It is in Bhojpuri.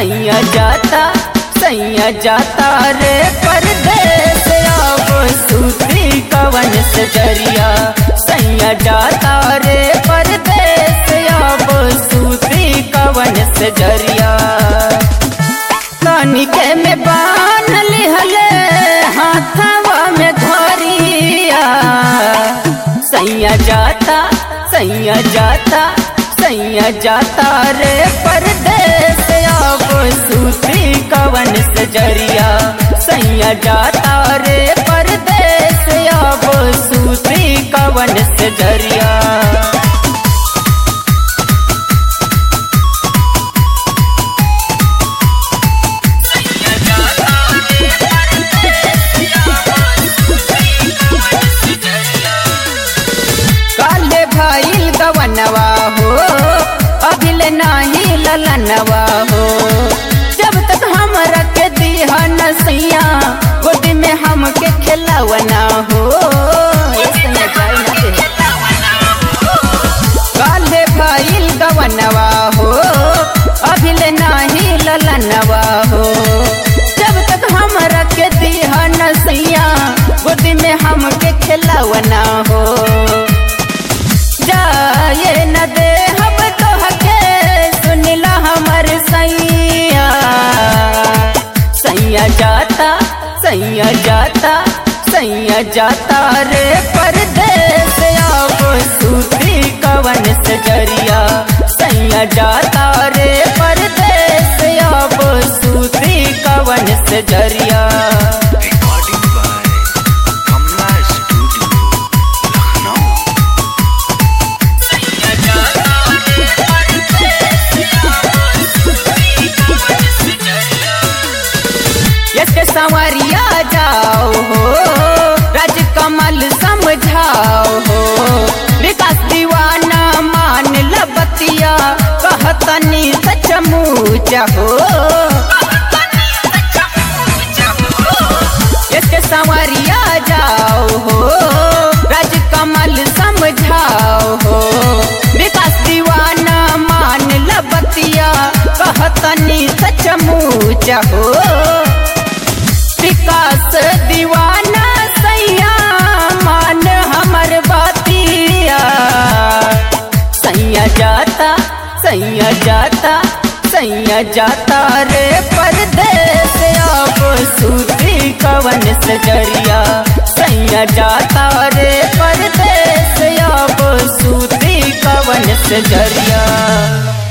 सैया जाता सैया जाता रे परदेस अब सूती कवन से जरिया सैया जाता रे परदेस अब सूती कवन से जरिया तनिके में बान लिहले हाथवा में धरिया सैया जाता सैया जाता सैया जाता रे परदेस अब सूती कवन से जरिया सैया जाता रे परदेस अब सूती कवन से जरिया काले भाईल गवनवा हो अभिल नाही ललनवा हो जब तक हम रख दिया नसैया गोदी में हमके खिलवना हो ऐसे न जाए न दे। काले भाईल गवनवा हो अभिल नाही ललनवा हो जब तक हम रख दिया नसैया गोदी में हमके खिलवना हो जाए न दे हम तोहके सुनिला हमर सैया सैया जाता सैया जाता सैया जाता रे परदेस अब सूती कवन से जरिया सैया जाता रे परदेस अब सूती कवन से जरिया Recording by Kamla Studio, Lucknow. इसके संवरिया जाओ हो राजकमल समझाओ हो विकास दीवाना मान लबतिया कहतनी सचमुच हो इसके संवरिया जाओ हो राजकमल समझाओ हो विकास दीवाना मान लबतिया कहतनी सचमुच हो विकास दीवाना सैया मान हमर बातिया सैया जाता सैया जाता सैया जाता रे परदेस अब सूती कवन से जरिया सैया जाता रे परदेस अब सूती कवन से जरिया